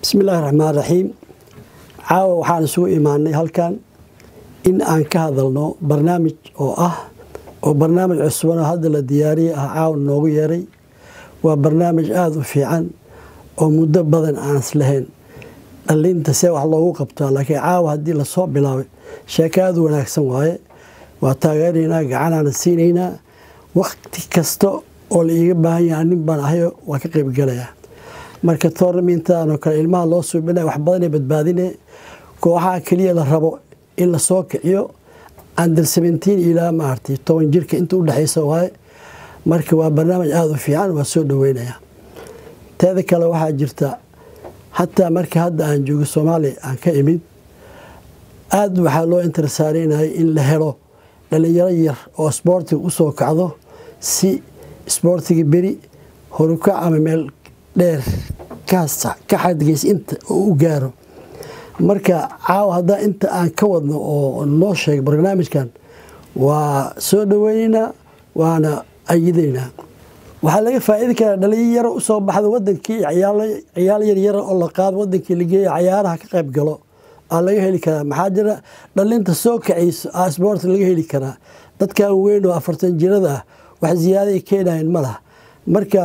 bismi illaahi raxmaan raxiim caawa waxaan isugu imaanay halkan in aan ka hadalno barnaamij oo ah oo barnaamij cusuban oo hadda la diyaariyey ah caawa noogu yeeray waa barnaamij aada u fiican oo muddo badan aan islahayn dhalinta see wax loogu qabtaa laakiin caawa haddii lasoo bilaabay sheeko aada u wanaagsan waaye waa taageeraynaa gacanaana siinaynaa wakti kasta oo la iiga baahan yaha nin baan ahayo waa ka qaybgalayaa marka toornamintaanoo kale ilmaha loo suubina wax badanay badbaadine kooxaha keliya la rabo in lasoo kiciyo under seventeen ilaa maartay toban jirka inta udhexaysa waaye marka waa barnaamij aada u fiican waa soo dhaweynayaa teeda kale waxaa jirta hataa marka hadda aan joogo soomaaliya aan ka imid aada waxaa loo intersaaraynayay in la helo dhalinyaro yar oo sboortiga usoo kacdo si sboortiga beri horukac ama meel dheer ka xadgeys inta oo u gaaro marka caawa haddaa inta aan ka wadno oo noo sheega barnaamijkan waa soo dhaweyneynaa waana ayidaynaa waxaa laga faa'iidi karaa dhalinyaro usoo baxda wadankii ciyaal yaryara oo la qaado wadankii lageeya cayaaraha ka qayb galo aa laga heli karaa maxaa jira dhalinta soo kacayso a sboorti laga heli karaa dadkan weyn oo afartan jirada ah wax ziyaaday keenayan ma laha marka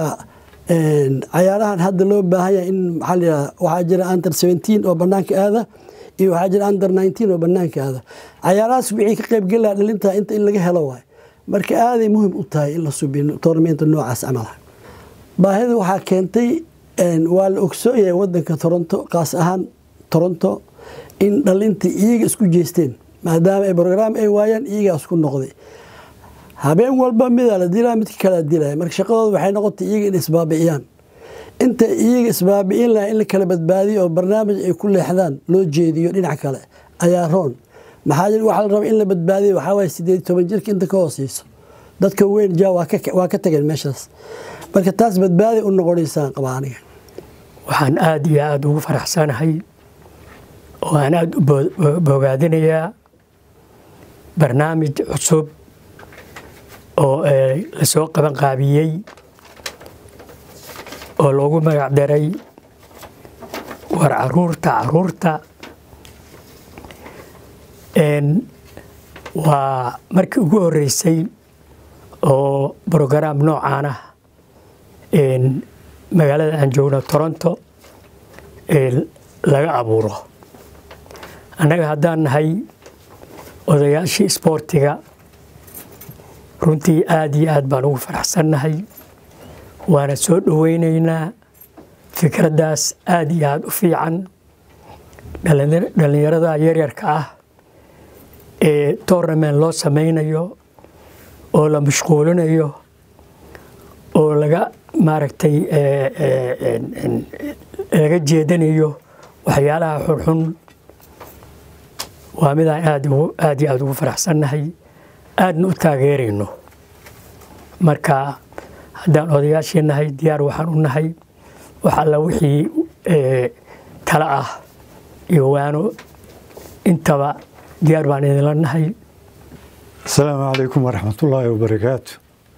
cayaarahan hadda loo baahan yahay in maxaa la yihahda waxaa jira under seventeen oo banaanka aada iyo waxaa jira under nineteen oo banaanka aada cayaarahaas wixii ka qayb gelaha dhalinta inta in laga helo waay marka aaday muhim u tahay in la subiyo toornamenta noocaas camalaha baahida waxaa keentay waa la ogsoon yahay wadanka toronto qaas ahaan toronto in dhalinta iyaga isku jeesteen maadaama ay brograam ay waayaan iyagaa isku noqday habeen walba midaa la dilaa midka kalea dilaya marka shaqadooda waxay noqotay iyaga in isbaabi'iyaan inta iyaga isbaabi'in laha in la kala badbaadiyo oo barnaamij ay ku leexdaan loo jeediyo dhinac kale ayaa roon maxaa jir waxaa la raba in la badbaadiyo waxaa waye sideed toban jirka inta ka hooseyso dadka weyn ja waa ka tageen meeshaas marka taas badbaadi u noqonaysaan qabaa aniga waxaan aada iyo aada ugu faraxsanahay oo aan aada u bogaadinayaa barnaamij cusub oo lasoo qaban qaabiyey oo loogu magac daray war caruurta caruurta waa markii ugu horeysay oo brograam noocaan ah magaalada aan joogno toronto laga abuuro annaga haddaan nahay odayaashii isboortiga runtii aada iyo aad baan ugu faraxsannahay waana soo dhoweynaynaa fikraddaas aada iyo aada u fiican dhallinyarada yaryarka ah ee tournament loo samaynayo oo la mashquulinayo oo laga maaragtay laga jeedanayo waxyaalaha xunxun waa midaan aad aada iyo aada ugu faraxsannahay aadna u taageerayno marka haddaan odayaashii nahay diyaar waxaan u nahay wax alla wixii tala ah iyo waano intaba diyaar baan idinla nahay asalaamu calaykum waraxmatullaahi wabarakaatu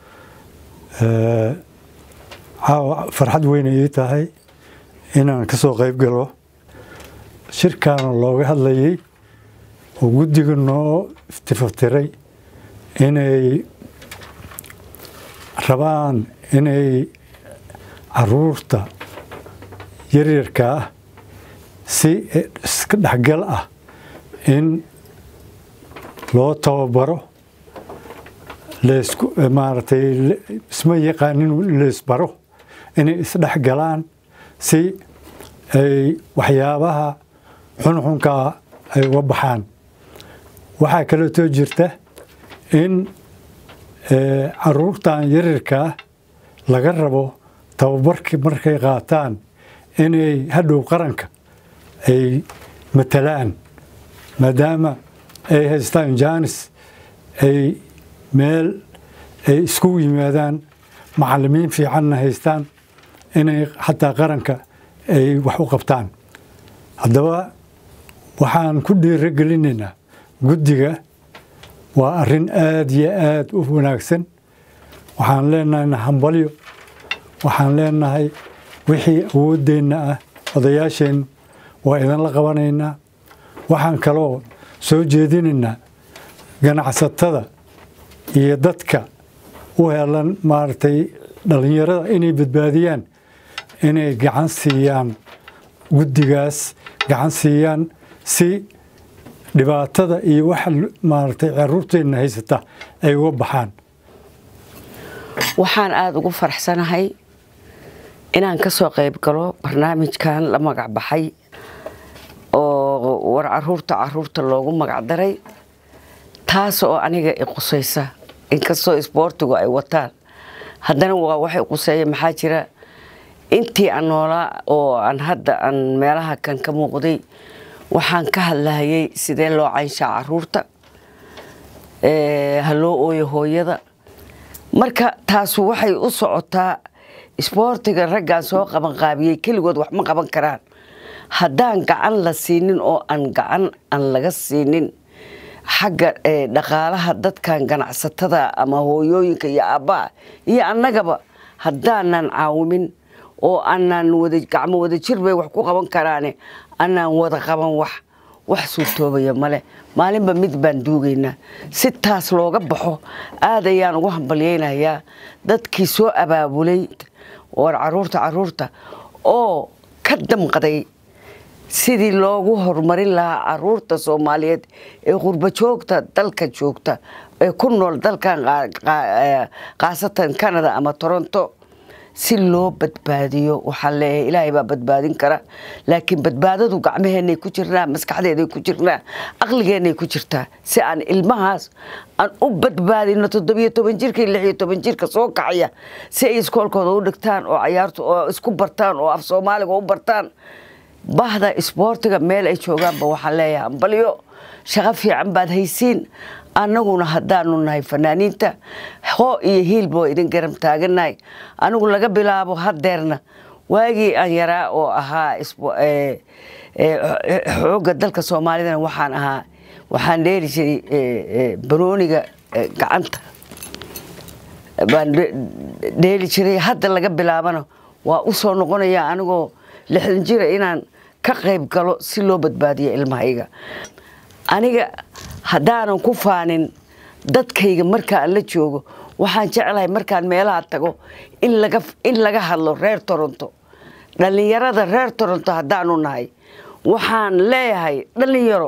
caawa farxad weyna ii tahay inaan ka soo qayb galo shirkaana looga hadlayay oo guddiga noo iftifaftiray inay rabaan inay caruurta yaryarka ah si iska dhexgal ah in loo tababaro leesku maaragtay isma yaqaanin leesbaro inay isdhex galaan si ay waxyaabaha xunxunkaa ay uga baxaan waxaa kaleetoo jirta in caruurtan yaryarkaa laga rabo tababarkii markay qaataan inay hadhow qaranka ay matalaan maadaama ay haystaan jaanis ay meel ay iskugu yimaadaan macallimiin fiicanna haystaan inay xataa qaranka ay wax u qabtaan haddaba waxaan ku dhiiro gelinaynaa guddiga waa arrin aada iyo aada u wanaagsan waxaan leenahay hambalyo waxaan leenahay wixii awooddeenna ah odayaasheen waa idinla qabanaynaa waxaan kaloo soo jeedinaynaa ganacsatada iyo dadka u helan maaragtay dhallinyarada inay badbaadiyaan inay gacan siiyaan guddigaas gacan siiyaan si dhibaatada iyo waxa maaragtay caruurteenna haysata ay uga baxaan waxaan aada ugu faraxsanahay inaan ka soo qayb galo barnaamijkan la magac baxay oo war caruurta caruurta loogu magac daray taas oo aniga i qusaysa inkastoo isboortigu ay wataan haddana waa waxay quseeya maxaa jira intii aan noolaa oo aan hadda aan meelaha kan ka muuqday waxaan ka hadlahayay sidee loo caynshaa caruurta ha loo ooyo hooyada marka taasu waxay u socotaa isboortiga raggaan soo qabanqaabiyey keligood wax ma qaban karaan haddaan gacan la siinin oo aan gacan aan laga siinin xagga dhaqaalaha dadkan ganacsatada ama hooyooyinka iyo aabbaha iyo annagaba haddaanan caawimin oo aanaan wada gacmo wada jir bay wax ku qaban karaane anaan wada qaban wax wax suurtoobaya male maalinba mid baan duugaynaa si taas looga baxo aad ayaan ugu hambalyaynayaa dadkii soo abaabulay war caruurta caruurta oo ka damqaday sidii loogu horumarin lahaa caruurta soomaaliyeed ee qurbo joogta dalka joogta ee ku nool dalkan khaasatan canada ama toronto si loo badbaadiyo waxaan leeyahay ilaahay baa badbaadin kara laakiin badbaadadu gacmaheenay ku jirnaa maskaxdeeday ku jirnaa aqligeenay ku jirtaa si aan ilmahaas aan u badbaadino toddobiyo toban jirka lix iyo toban jirka soo kacaya si ay iskoolkooda u dhigtaan oo cayaarta oo isku bartaan oo af soomaaliga u bartaan bahda isboortiga meel ay joogaanba waxaan leeyahay ambalyo shaqo fiican baad haysiin annaguna haddaanu nahay fanaaniinta hoo iyo hiilba waa idin garam taagannahay anigu laga bilaabo hadeerna waagii aan yaraa oo ahaa xoogga dalka soomaalidana waxaan ahaa waxaan dheeli jiray banooniga gacanta baan dheeli jiray hadda laga bilaabana waa u soo noqonaya anigoo lixdan jira inaan ka qayb galo si loo badbaadiyo ilmahayga aniga haddaanan ku faanin dadkayga markaan la joogo waxaan jeclahay markaan meelaha tago in laga hadlo reer toronto dhallinyarada reer toronto haddaanu nahay waxaan leeyahay dhallinyaro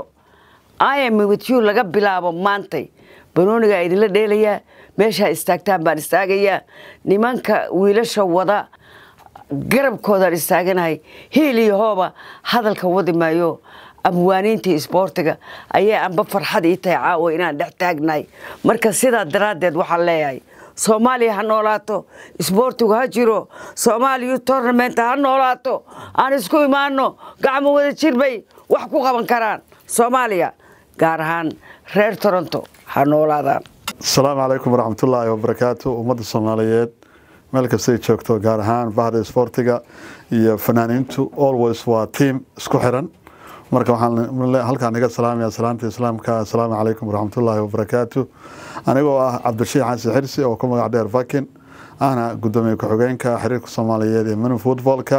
imwityu laga bilaabo maantay banoonigaa idinla dheelayaa meeshaa istaagtaan baan istaagayaa nimanka wiilasha wada garabkoodaan istaaganahay hiil iyo hooba hadalka wadi maayo abwaaniintii isboortiga ayay anba farxad ii tahay caawa inaan dhex taagnahay marka sidaa daraaddeed waxaan leeyahay soomaaliya ha noolaato isboortigu ha jiro soomaaliya tournament ha noolaato aan isku imaano gacmo wada jir bay wax ku qaban karaan soomaaliya gaar ahaan reer toronto ha noolaadaan asalaamu calaykum waraxmatullaahi wabarakaatu ummadda soomaaliyeed meel kastay joogto gaar ahaan bahda isboortiga iyo fanaaniintu always waa tiam isku xiran marka waxaan halkaan iga salaamaya salaanta islaamka assalaamu calaykum waraxmatullaahi wabarakaatu anigoo ah cabdirashiix xasan xirsi oo ku magac dheer vakin ahna gudoomiye ku-xigeenka xiriirka soomaaliyeed ee mini footballka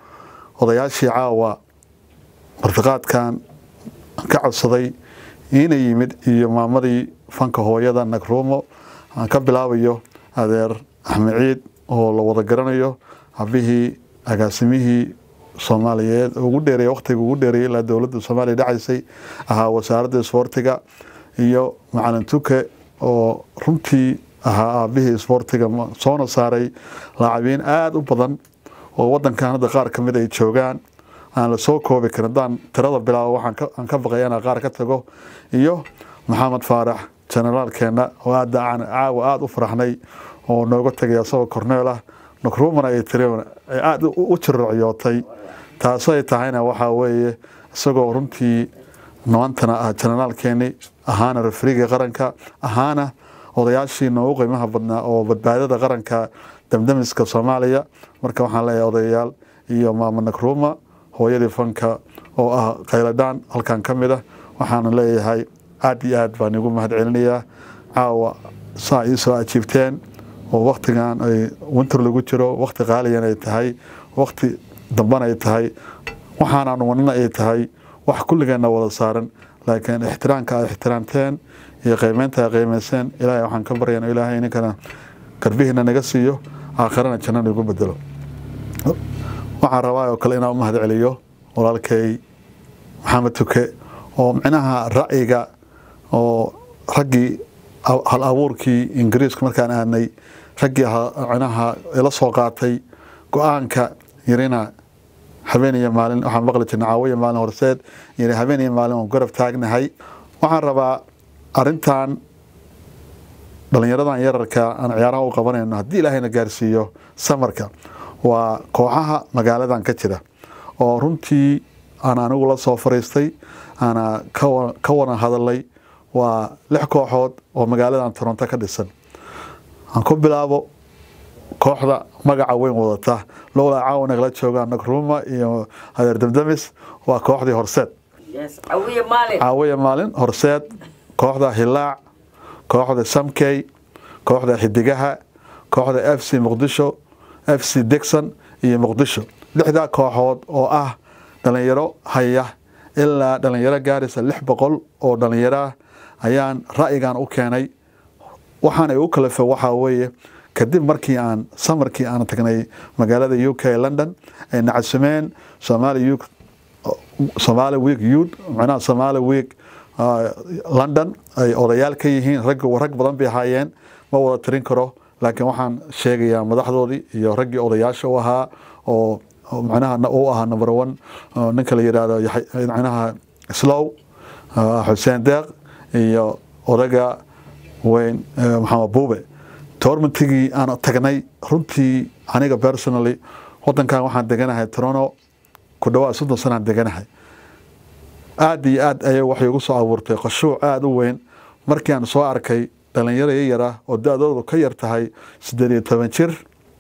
odayaashii caawa martiqaadkan ka codsaday ina yimid iyo maamadii fanka hooyada nagruumo aan ka bilaabayo adeer axmed ciid oo la wada garanayo habihii agaasimihii soomaaliyeed ugu dheereey waqtiga ugu dheereeyay ilaa dowladda soomaaliya dhacaysay ahaa wasaaradda isboortiga iyo macalin tuke oo runtii ahaa aabihii isboortiga soona saaray laacabiin aada u badan oo wadankan hadda qaar kamid ay joogaan aan la soo koobi karin haddaan tirada bilaabo waxaan ka baqaya inaan qaar ka tago iyo maxamed faarax generaalkeena oo aada aan caawa aada u faraxnay oo nooga tegay asagoo korneel ah nakruumana ay tiri ay aada u jirrocyootay taasoo ay tahayna waxaa weeye isagoo runtii maantana ah generaalkeeni ahaana refriga qaranka ahaana odayaashii noogu qiimaha badnaa oo badbaadada qaranka damdamiska soomaaliya marka waxaan leeyahay odayayaal iyo maama nakruuma hooyadii fanka oo ah khayladhaan halkan ka mid ah waxaana leeyahay aada iyo aad baan igu mahad celinayaa caawa saa ii soo ajiibteen oo waktigan ay winter lagu jiro wakti qaaliyan ay tahay wakti dambana ay tahay waxaanaan wadnana ay tahay wax kulligeenna wada saaran laakiin ixtiraamka aad ixtiraamteen iyo qiimeynta aad qiimeyseen ilaahay waxaan ka baryan ilaahay ininkana garbihiina naga siiyo aakhirana janna nagu bedelo waxaan rabaa oo kale inaan u mahad celiyo walaalkay maxamed tuke oo micnaha ra'yiga oo raggii hal abuurkii ingiriiska markaan aadnay raggii micnaha ila soo qaatay go-aanka yirina habeen iyo maalin waxaan maqli jirnay caawo iyo maalin horseed yiri habeen iyo maalin oon garab taagnahay waxaan rabaa arrintan dhallinyaradan yararka aan ciyaaraha u qabanayno haddii ilaahayna gaarsiiyo samarka waa kooxaha magaaladan ka jira oo runtii aan anigu la soo fariistay aana ka wadan hadalay waa lix kooxood oo magaaladan toronto ka dhisan aan ku bilaabo kooxda magaca weyn wadata lowlaa caawa nagala joogaan nagruma iyo hadeer damdamis waa kooxdii horseed caawiya maalin horseed kooxda hilaac kooxda samkey kooxda xidigaha kooxda f c muqdisho f c dixon iyo muqdisho lixdaa kooxood oo ah dhalinyaro haya ilaa dhalinyaro gaaraysa lix boqol oo dhalinyaro ayaan ra'yigan u keenay waxaanay u kalafe waxaa weeye kadib markii aan samarkii aan tagnay magaalada u k london ay nacasumeen somali week youth macnaha somali week london ay odayaal ka yihiin rag rag badan bay ahaayeen ma wada tirin karo laakiin waxaan sheegayaa madaxdoodii iyo raggii odayaasha u ahaa oo macnaha u ahaa number one ninka la yidhaahdo macnaha slow xuseen deeq iyo odaga weyn maxamed buube toormantigii aan tagnay runtii aniga personally wadankan waxaan deganahay toronto ku dhawaad soddon sanaan deganahay aada iyo aad ayay waxay ugu soo abuurtay qashuuc aada u weyn markii aan soo arkay dhalinyaro yayara oo da-doodu ka yar tahay siddeed iyo toban jir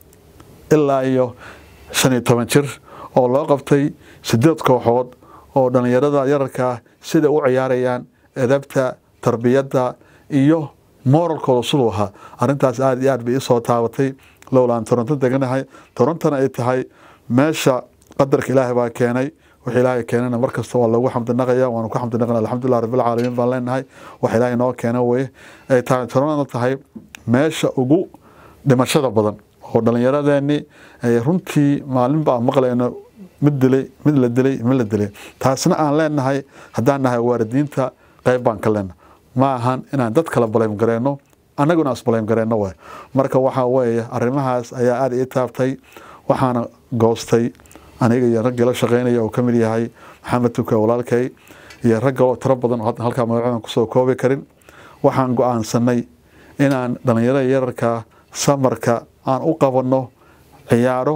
ilaa iyo shan iyo toban jir oo loo qabtay sideed kooxood oo dhalinyarada yararkaa sida u ciyaarayaan edabta tarbiyadda iyo moralkooda siduu ahaa arrintaas aada iyo aad bay isoo taabatay lowlaan toronto deganahay torontona ay tahay meesha qadarka ilaahay baa keenay wax ilaahay keenana mar kasta waa loogu xamdinaqaya waanu ku xamdinaqana alxamdulilah rabbilcaalamiin baan leenahay wax ilaahay noo keena weye ay tahay toronona tahay meesha ugu dhimashada badan oo dhallinyaradeennii ay runtii maalinba aan maqlayno mid dilay mid la dilay mid la dilay taasna aan leenahay haddaan nahay waalidiinta qayb baan ka leenahay ma ahan inaan dad kala baleym gareyno annaguna isbaleym gareyno waay marka waxaa weeye arrimahaas ayaa aada ii taabtay waxaana goostay aniga iyo raggii la shaqeynaya oo ka mid yahay maxamed tuka walaalkay iyo rag kaloo tiro badan oo halkaa magacadan kusoo koobi karin waxaan go-aansanay inaan dhallinyarada yararka samarka aan u qabanno ciyaaro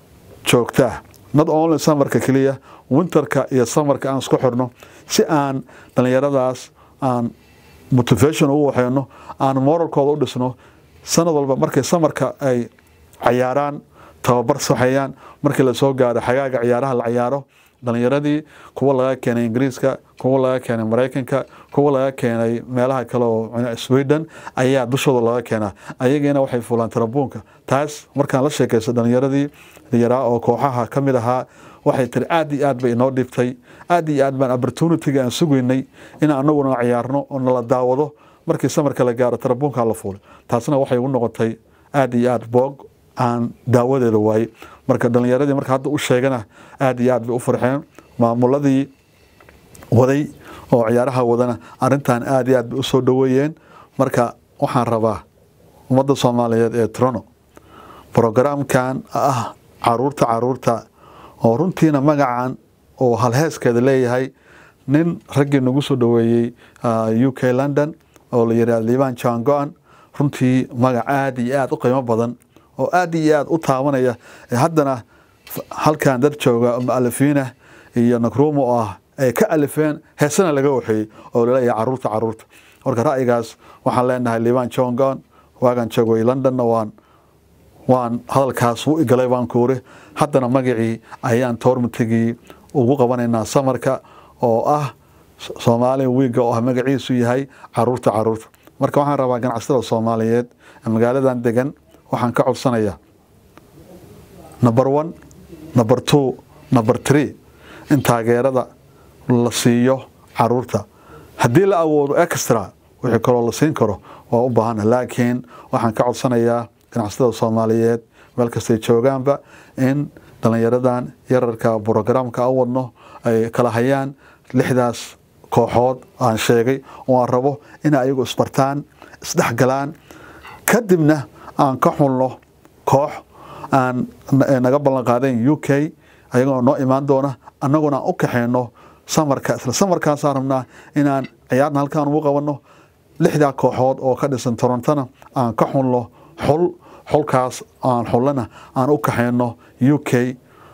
joogto ah not only samarka keliya winterka iyo samarka aan isku xirno si aan dhallinyaradaas aan motivation ugu waxeyno aan moralkooda u dhisno sanad walba markay samarka ay cayaaraan tababar saxeeyaan markii lasoo gaaro xagaaga ciyaaraha la ciyaaro dhalinyaradii kuwa laga keenay ingiriiska kuwa laga keenay maraykanka kuwa laga keenay meelaha kale oo sweden ayaa dushooda laga keenaa ayagiina waxay fuulaan tarabuunka taas markaan la sheekaysto dhalinyaradii yaraa oo kooxaha ka mid ahaa waxay tiri aad iyo aad bay inoo dhibtay aad iyo aad baan opportunitiga aan sugaynay in anaguna ciyaarno oo nala daawado markii samarka la gaaro tarabuunka la fuulay taasna waxay ugu noqotay aad iyo aad boog aan daawadeeda waayey marka dhalinyaradii marka hadda u sheegana aad iyo aad bay u farxeen maamuladii waday oo ciyaaraha wadana arintan aad iyo aad bay usoo dhaweeyeen marka waxaan rabaa ummadda soomaaliyeed ee trono brogaraamkan ah caruurta caruurta oo runtiina magacan oo halheeskeeda leeyahay nin raggii nagu soo dhaweeyey u k london oo la yihah liban john go-an runtii magac aad iyo aad u qiimo badan oo aad iyo aad u taabanaya haddana halkan dad jooga mualifiina iyo nakrumo oo ah ay ka alifeen heesana laga waxeeyey oo laleeyahay caruurta caruurta marka ra'yigaas waxaan leenahay liban john gon waagan joogay londonna waan waan hadalkaas u igalay baan kuuri haddana magacii ayaan toormatigii ugu qabanaynaa samarka oo ah soomaali wiiga oo ah magaciisu yahay caruurta caruurta marka waxaan rabaa ganacsatada soomaaliyeed ee magaaladan degan waxaan ka codsanayaa number one number two number three in taageerada la siiyo caruurta haddii la awoodo extra wixii kaloo la siin karo waa u baahana laakiin waxaan ka codsanayaa ganacsatada soomaaliyeed meel kastay joogaanba in dhallinyaradan yararka brogramka u wadno ay kala hayaan lixdaas kooxood aan sheegay oo aan rabo inay ayagu isbartaan isdhexgalaan kadibna aan ka xulno koox aan naga ballan qaadeen u k ayagoo noo imaan doona annaguna aan u kaxeyno samarka isla samarkaasaan rabnaa inaan ciyaarna halkaan ugu qabanno lixdaa kooxood oo ka dhisan torontona aan ka xulno xul xulkaas aan xullana aan u kaxeyno u k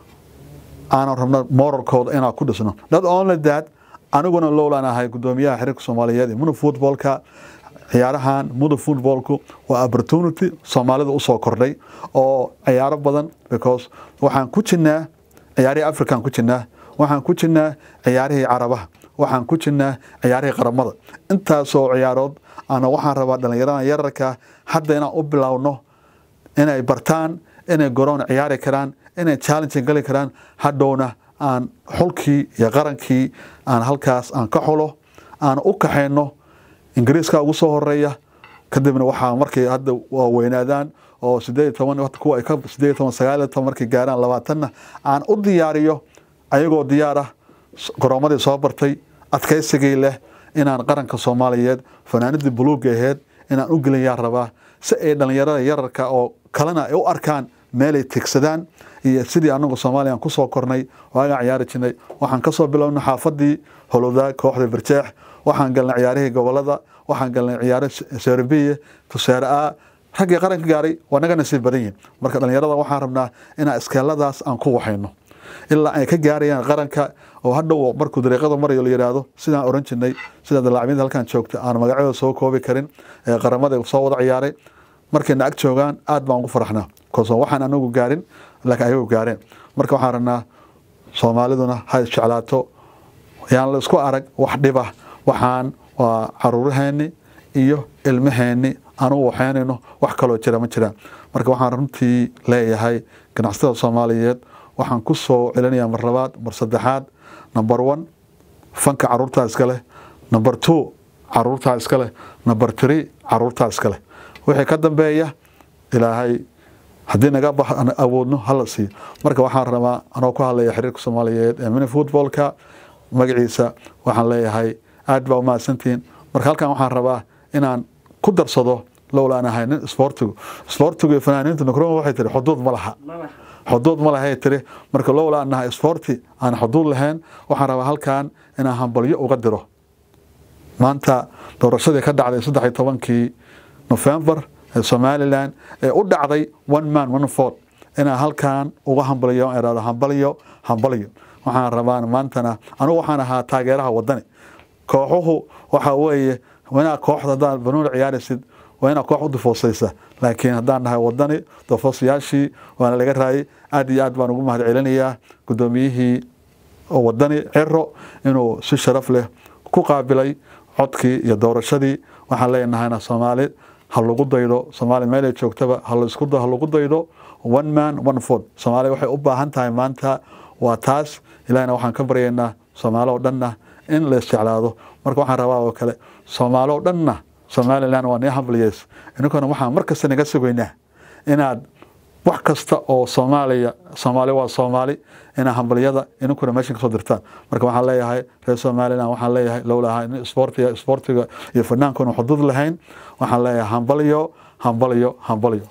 aanan rabno moralkooda inaan ku dhisno not only that aniguna lowlan ahay gudoomiyaha xiriirka soomaaliyeed ee mudug footballka ciyaarahan mudug footballku waa opportunity soomaalida usoo kordhay oo ciyaaro badan because waxaan ku jirnaa ciyaarihii african ku jirnaa waxaan ku jirnaa ciyaarihii carabaha waxaan ku jirnaa ciyaarihii qaramada intaasoo ciyaarood ana waxaan rabaa dhallinyarada yararka hadda inaan u bilowno inay bartaan inay garoon ciyaari karaan inay challenge gali karaan hadhowna aan xulkii iyo qarankii aan halkaas aan ka xulo aan u kaxayno ingiriiska ugu soo horeeya kadibna waxaa markay hadda weynaadaan oo sideed toban kuwa ay ka sideed toban sagaal toban markay gaaraan labaatanna aan u diyaariyo ayagoo diyaar ah garoomadii soo bartay adkaysigii leh inaan qaranka soomaaliyeed fanaanadii buluuga aheyd inaan u gelinyaa rabaa si ay dhallinyarada yararka oo kalena ay u arkaan meelay tigsadaan iyo sidii anagu soomaaliya kusoo kornay waagaan ciyaari jirnay waxaan kasoo bilownay xaafadii holowdaag kooxda birjeex waxaan galnay ciyaarihii gobolada waxaan galnay ciyaaro serbiya tusaare a raggii qaranka gaaray waa naga nasiib badan yihin marka dhallinyarada waxaan rabnaa inaan iskeeladaas aan ku waxayno ilaa ay ka gaarayaan qaranka oo hadhow markuu dariiqada marayo la yidhaahdo sidaan oran jirnay sida dalaacmiyada halkaan joogta aan magacyadooda soo koobi karin ee qaramada soo wada ciyaaray markayna ag joogaan aad baan ugu faraxnaa koso waxaan anagu gaarin laakiin ayagu gaareen marka waxaan rabnaa soomaaliduna ha isjeclaato yaan la isku arag wax dhiba waxaan waa caruuraheenni iyo ilmaheenni anugu waxaynayno wax kaloo jira ma jiraan marka waxaan runtii leeyahay ganacsatada soomaaliyeed waxaan ku soo celinayaa mar labaad mar saddexaad number one fanka caruurtaa iska leh number two caruurtaa iska leh number three caruurtaa iska leh wixii ka dambeeya ilaahay haddii naga awoodno hala siiyo marka waxaan rabaa anoo ku hadlaya xiriirka soomaaliyeed ee mini footballka magaciisa waxaan leeyahay aad baa umahadsantihiin marka halkan waxaan rabaa inaan ku darsado lowlaan ahay nin isboortigu isboortigu iyo fanaaniintu nukroma waxay tiri xuduud ma laha xuduud ma lahay tiri marka lowlaan nahay isboorti aan xuduud lahayn waxaan rabaa halkan inaan hambalyo uga diro maanta doorashadii ka dhacday saddex iyo tobankii nofembar ee somalilan ee u dhacday one man one vote inaan halkan uga hambaliyo irahdo hambalyo hambalyo waxaan rabaa maantana anugu waxaan ahaa taageeraha wadani kooxuhu waxa weeye inaa kooxda haddaan banuuna ciyaaraysid waa inaa koox u difoosaysa laakiin haddaan nahay wadani difoosayaashii waana laga raayay aad iyo aad baan ugu mahad celinayaa guddoomiyihii wadani ciro inuu si sharaf leh ku qaabilay codkii iyo doorashadii waxaan leenahayna soomaali ha lagu daydo soomaali meelay joogtaba ha lagu daydo one man one vote soomaaliya waxay u baahan tahay maanta waa taas ilahina waxaan ka baryaynaa soomaali oo dhanna in la isjeclaado marka waxaan rabaa oo kale soomaali oo dhanna somalilan waa nii hambalyeys ininkuna waxaan mar kasta naga sugaynaa inaad wax kasta oo soomaaliya soomaali waa soomaali inaa hambalyada ininkuna meeshan kasoo dirtaan marka waxaan leeyahay reer somalilan waxaan leeyahay lowlaha in isboortiga isboortiga iyo fanaankuna xuduud lahayn waxaan leeyahay hambalyo hambalyo hambalyo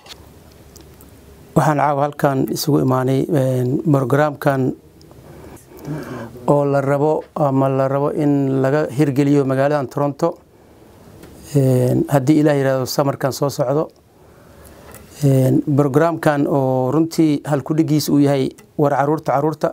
waxaan caawa halkan isugu imaanay brogaraamkan oo la rabo ama la rabo in laga hirgeliyo magaaladan toronto haddii ilaah yihahdo samarkan soo socdo brogaraamkan oo runtii halkudhigiis uu yahay war caruurta caruurta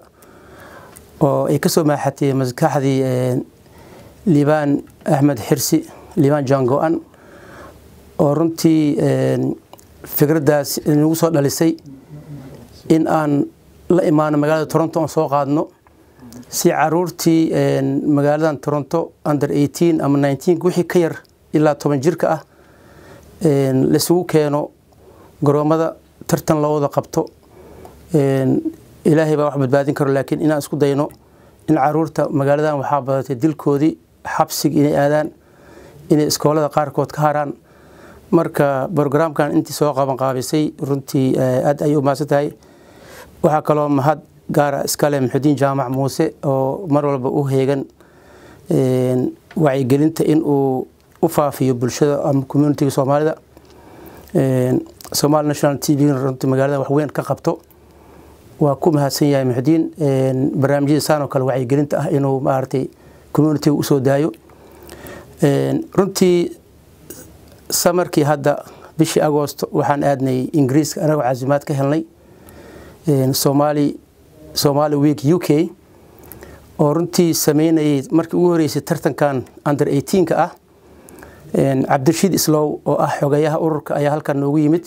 oo ay kasoo maaxatay maskaxdii liibaan axmed xirsi liibaan john go-an oo runtii fikraddaas nagu soo dhalisay in aan la imaano magaalada toronto oon soo qaadno si caruurtii magaaladan toronto under eighteen ama nineteen wixii ka yar ilaa toban jirka ah laisugu keeno garoomada tartan loo wada qabto ilaahay baa wax badbaadin karo laakiin inaan isku dayno in caruurta magaaladan waxaa badatay dilkoodii xabsiga inay aadaan inay iskoolada qaarkood ka haraan marka brograamkan intii soo qabanqaabisay runtii aad ayay u mahadsan tahay waxaa kaloo mahad gaara iskale muxudiin jaamac muuse oo mar walba u heegan wacyigelinta in uu u faafiyo bulshada ama communitiga soomaalida somaali national t v runtii magaalada wax weyn ka qabto waa ku mahadsan yahay muxudiin barnaamijyada saan oo kale wacyigelinta ah inuu maaragtay communitiga usoo daayo runtii samarkii hadda bishii agoosto waxaan aadnay ingiriiska anagoo casimaad ka helnay somali somali week u k oo runtii sameynayay markii ugu horeysay tartankan under eighteenka ah cabdirashiid islow oo ah xogeyaha ururka ayaa halkan noogu yimid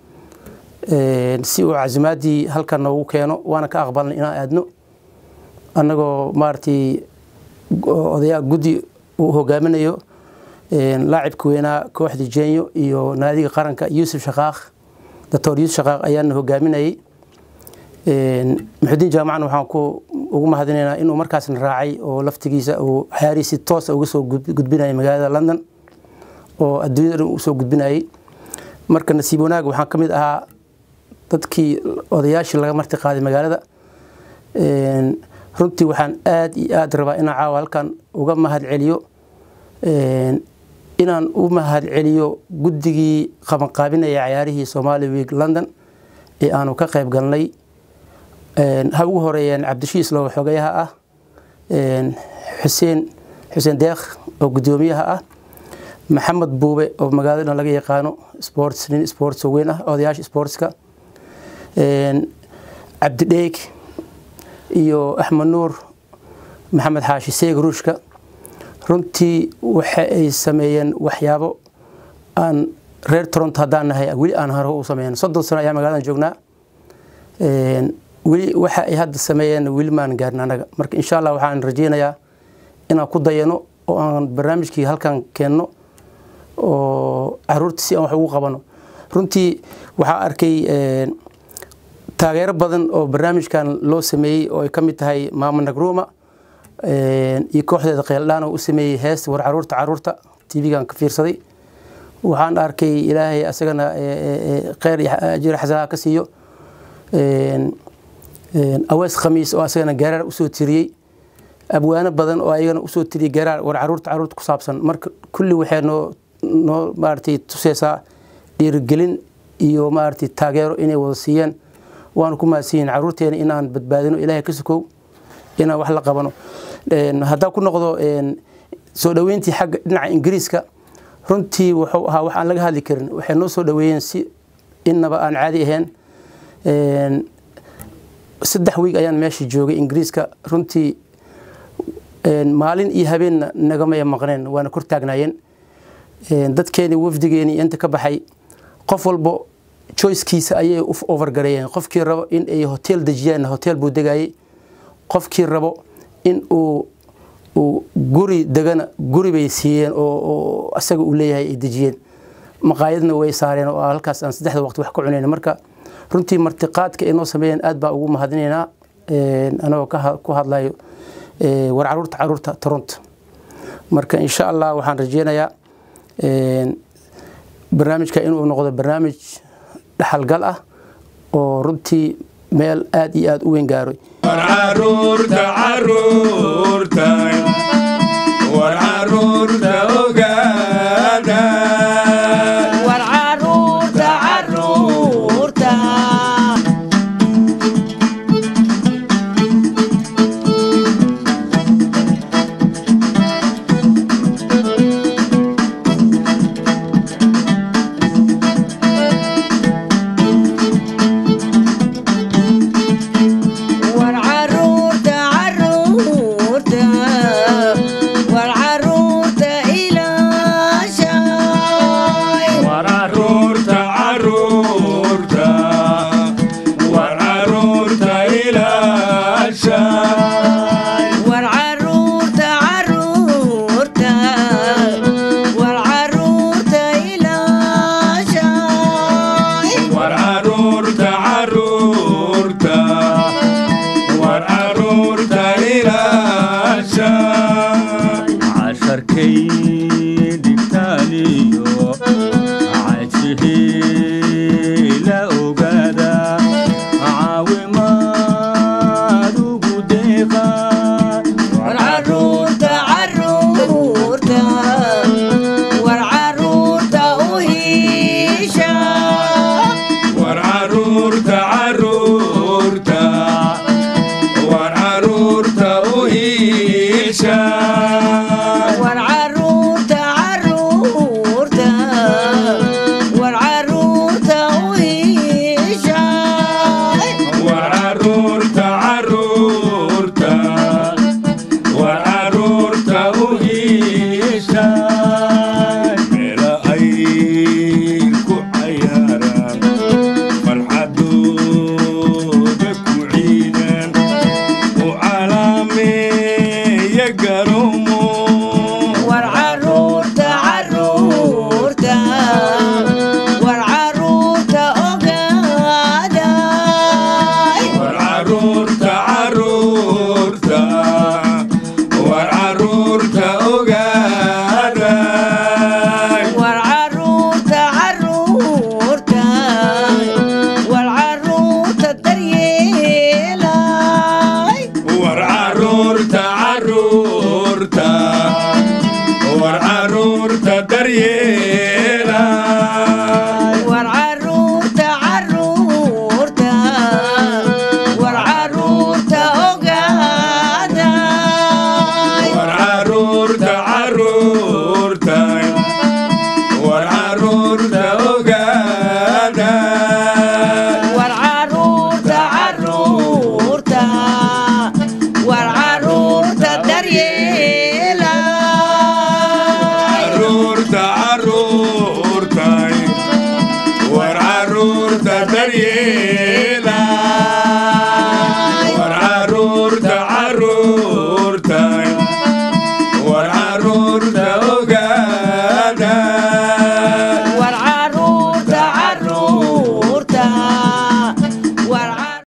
si uu casimaadii halkan noogu keeno waana ka aqbalnay inaan aadno annagoo maaragtay odayaa guddi uu hogaaminayo laacibka weynaa kooxda jenyo iyo naadiga qaranka yuusuf shaqaaq doctor yuusuf shaqaaq ayaana hogaaminayay muxudiin jaamacna waxaan ku ugu mahadinaynaa inuu markaasna raacay oo laftigiisa uu xayarii si toosa uga soo gudbinayay magaalada london oo adduunyada dhan usoo gudbinayay marka nasiib wanaag waxaan ka mid ahaa dadkii odayaashii laga marti qaaday magaalada runtii waxaan aad iyo aad rabaa inaan caawa halkan uga mahad celiyo inaan u mahad celiyo guddigii qabanqaabinaya cayaarihii somali week london ee aanu ka qayb galnay ha ugu horeeyeen cabdishiis low xogayaha ah xuseen xuseen deekh oo guddoomiyaha ah maxamed buube oo magaalada laga yaqaano sports nin sports oo weyn ah odayaasha sportska cabdidheeg iyo axmed nuur maxamed xaashi seeg ruushka runtii waxa ay sameeyeen waxyaabo aan reer toronto haddaan nahay weli aan hore u sameyn soddon sano ayaa magaaladan joognaa weli waxa ay hadda sameeyeen weli maan gaarin annaga marka insha allah waxaan rajeynayaa inaan ku dayano oo aan barnaamijkii halkan keenno oo caruurta si aan wax ugu qabano runtii waxaa arkay taageero badan oo barnaamijkan loo sameeyey oo ay ka mid tahay maama nagruma iyo kooxdeeda qeeldhaan oo u sameeyey hees war caruurta caruurta tv-gan ka fiirsaday waxaan arkay ilaahay asagana kheyr iyo ajir xasanaha ka siiyo awees khamiis oo asagana garaar usoo tiriyey abwaano badan oo ayagana usoo tiriyey garaar war caruurta caruurta ku saabsan marka kulli waxay noo noo maaragtay tuseysaa dhiirigelin iyo maaragtay taageero inay wada siiyeen waanu ku mahadsiyin caruurteena inaan badbaadino ilaahay ka sukow inaan wax la qabano haddaan ku noqdo soo dhoweyntii xagga dhinaca ingiriiska runtii wuxuu ahaa wax aan laga hadli karin waxay noo soo dhoweeyeen si innaba aan caadi ahayn saddex wiig ayaan meesha joogay ingiriiska runtii maalin iyo habeenna nagamaya maqneen waana kor taagnaayeen dadkeeni wafdigeeni inta ka baxay qof walbo choicekiisa ayay u overgareeyeen qofkii rabo in ay hotel dejiyaan hotel buu degayay qofkii rabo in uu uu guri degana guri bay siiyeen oo asaga uu leeyahay ay dejiyeen maqaayadna way saareen oo halkaas aan saddexda waqti wax ka cunayn marka runtii martiqaadka ay noo sameeyeen aad baa ugu mahadinaynaa anagoo ku hadlayo war caruurta caruurta toronto marka insha allah waxaan rajeynayaa barnaamijka inuu noqdo barnaamij dhaxalgal ah oo runtii meel aad iyo aad u weyn gaaroy caruurta caruurta war caruurta ogaada war caruurta caruurta war caruurta caruurta iishaan war caruurta caruurta war caruurta u iishay war caruurta caruurta war caruurta u iishaan meela ay ku cayaaraan farxadooda ku ciidaan u calaameeya garomo war caruurta caruurta war caruurta ogaaday war caruurta caruurta war caruurta ogaaday war caruurta caruurta war caruurta daryeelay war caruurta caruurta war caruurta daryeela war caruurta caruurta war caruurta ogaaday war caruurta caruurta war caruurta ogaada war caruurta caruurta war caruurta daryeelay caruurta caruurta war caruurta daryeela war caruurta caruurta war caruurta ogaada